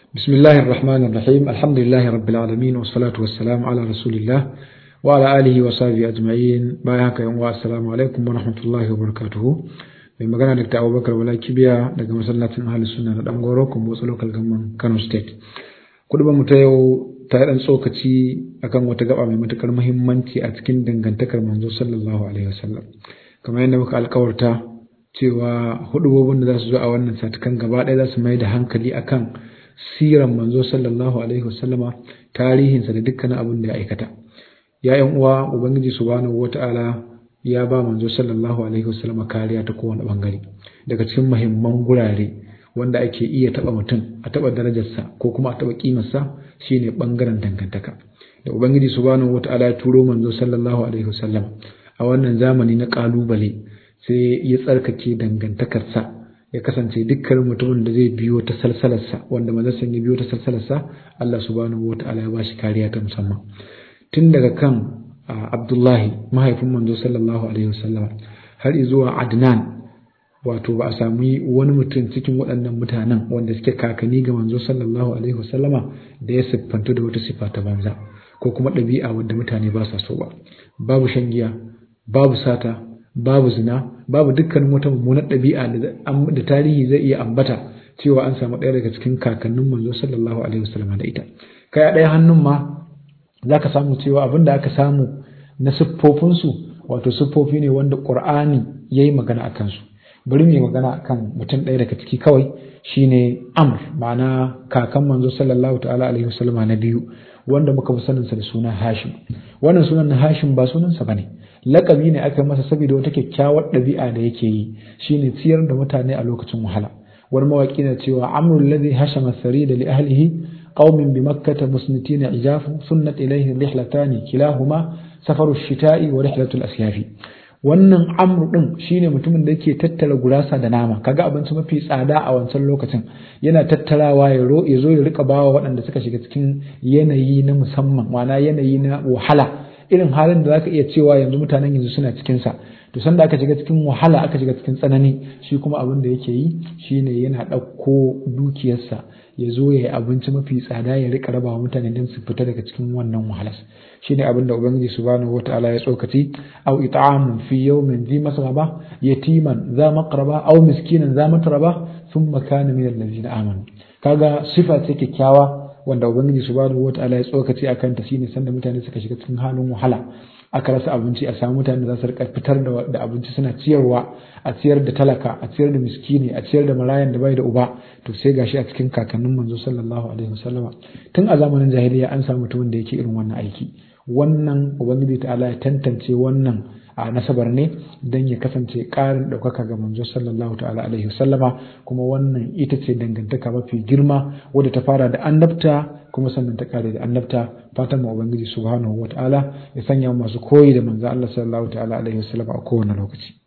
بسم الله الرحمن الرحيم الحمد لله رب العالمين والصلاة والسلام على رسول الله وعلى آله وصحبه أجمعين بايعك يوم السلام عليكم ورحمة الله وبركاته mai magana da Abubakar Wala Kibiya daga masallacin Ahli Sunna na Dangoro kuma wasu local government Kano State. Kudubar mu ta yau ta dan tsokaci akan wata gaba mai matukar muhimmanci a cikin dangantakar manzo sallallahu alaihi wasallam. Kamar yadda muka alkawarta cewa hudubobin da za su zo a wannan satukan gaba ɗaya za su mai da hankali akan siran manzo sallallahu alaihi wasallama tarihinsa da dukkanin abin da ya aikata. Ya yan uwa Ubangiji subhanahu wata'ala ya ba manzo sallallahu alaihi wasallam kariya ta kowane bangare daga cikin muhimman gurare wanda ake iya taba mutum a taba darajarsa ko kuma a taba kimarsa shine bangaren dangantaka da ubangiji subhanahu wataala ya turo manzo sallallahu alaihi wasallam a wannan zamani na kalubale sai ya tsarkake dangantakarsa ya kasance dukkan mutumin da zai biyo ta salsalarsa wanda manzo ya biyo ta salsalarsa Allah subhanahu wataala ya ba shi kariya ta musamman tun daga kan Abdullahi mahaifin manzo sallallahu alaihi wasallam har zuwa Adnan wato ba a sami wani mutum cikin waɗannan mutanen wanda suke kakanni ga manzo sallallahu alaihi wasallama da ya siffantu da wata siffa ta banza ko kuma ɗabi'a wadda mutane ba sa so ba babu shan giya babu sata babu zina babu dukkanin wata mummunar ɗabi'a da tarihi zai iya ambata cewa an samu ɗaya daga cikin kakannin manzo sallallahu alaihi wasallama da ita kai a ɗaya hannun ma za ka samu cewa abin da aka samu na siffofinsu wato siffofi ne wanda ƙur'ani ya yi magana a kansu bari mu yi magana a kan mutum ɗaya daga ciki kawai shine amr ma'ana kakan manzo sallallahu ta'ala alaihi wasallama na biyu wanda muka fi saninsa da suna hashim wannan sunan na hashim ba sunansa ba ne laƙabi ne aka masa saboda wata kyakkyawar ɗabi'a da yake yi shine ciyar da mutane a lokacin wahala wani mawaƙi na cewa amrul ladhi hashama sarida li ahlihi قوم بمكة مسنتين عجاف سنت إليه الرحلتان كلاهما سفر الشتاء ورحلة الأسياف wannan amru din shine mutumin da yake tattara gurasa da nama kaga abinci mafi tsada a wancan lokacin yana tattarawa ya ro ya zo ya rika bawa waɗanda suka shiga cikin yanayi na musamman ma'ana yanayi na wahala irin halin da zaka iya cewa yanzu mutanen yanzu suna cikin sa to sanda aka shiga cikin wahala aka shiga cikin tsanani shi kuma abin da yake yi shine yana ɗauko dukiyarsa ya zo ya yi abinci mafi tsada ya rika raba wa mutane don su fita daga cikin wannan wahalas shine abin da ubangiji subhanahu wataala ya tsokaci aw it'amun fi yawmin dhi masraba yatiman za maqraba aw miskinan za matraba thumma kana min allazina amanu kaga sifa ce kyakkyawa wanda ubangiji subhanahu wataala ya tsokaci akan ta shine sanda mutane suka shiga cikin halin wahala aka rasa abinci a samu mutane da za su rika fitar da abinci suna ciyarwa a ciyar da talaka a ciyar da miskini a ciyar da marayan da bai da uba to sai gashi a cikin kakannin manzo sallallahu alaihi wasallama tun a zamanin jahiliya an samu mutumin da yake irin wannan aiki wannan ubangiji ta'ala ya tantance wannan a nasabar ne don ya kasance ƙarin ɗaukaka ga manzo sallallahu ta'ala alaihi wasallama kuma wannan ita ce dangantaka mafi girma wadda ta fara da annabta kuma sannan ta kare da annabta fatan mu ubangiji subhanahu wataala ya sanya masu koyi da manzo Allah sallallahu ta'ala alaihi wasallama a kowane lokaci